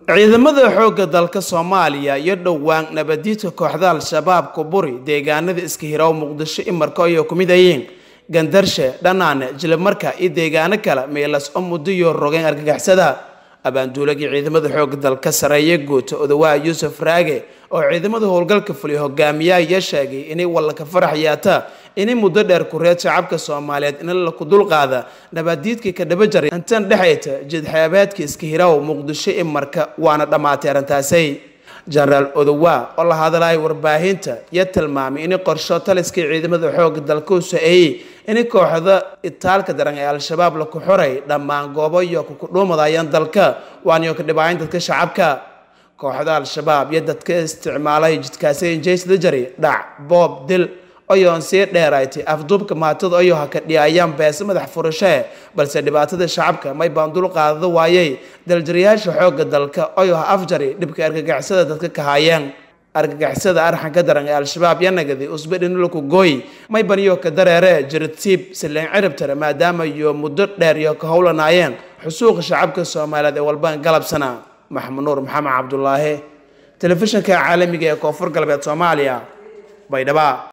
ciidamada xoogga dalka soomaaliya iyo dhowaan nabadiidka kooxda al-shabaab kuburi deegaanada iska hiraw muqdisho imarka ayay ku mid ayiin gandarshe dhanaane jilimarka iyo deegaano kale meelas oo muddo iyo rogeen argagaxsada abaanduulagii ciidamada xoogga dalka sareeye guuta odawaa yuusuf raage oo ciidamada howlgalka fuliya hogaamiyaha iyo sheegay inay wallanka farax yaata inay muddo dheer kureed shacabka soomaaliyeed in la ku dulqaada nabaadiidkii ka dhaba jaray intan dhexayta jidxaabaadka iska hiraw muqdisho imarka waana dhammaatay arrintaasay jenaraal odowaa oo la hadlaya warbaahinta iyo tilmaamay inay qorsho taliskii ciidamada xoogga dalka u so-eeyey inay kooxda itaalka daran ee al-shabaab laku xoray dhammaan goobo iyo kukudhuumadayaan dalka waaniyo ka dhibaayan dadka shacabka kooxda al-shabaab iyo dadka isticmaalay jidkaasi injeysda jari dhac boob dil oyoon sii dheeraytay afduubka maatada oyo ha ka dhiyayaan beese madax furashee balse dhibaatada shacabka may baan dul qaadada waayey daljariyaasha xoogga dalka oyo ha afjari dhibka argagaxsada dadka ka haayeen argagaxsada arxanka daran ee al-shabaab iyo nagadi usbe dhinulaku gooy may baniyo ka dareere jiratiib sileen ciribtare maadaama iyo muddo dheer iyo ka howlanaayeen xusuuqa shacabka soomaaliyeed ee walbaan galabsana maxamud nuur maxamed cabdulaahi telefishinka caalamiga ee koonfur galbeed soomaaliya baydhaba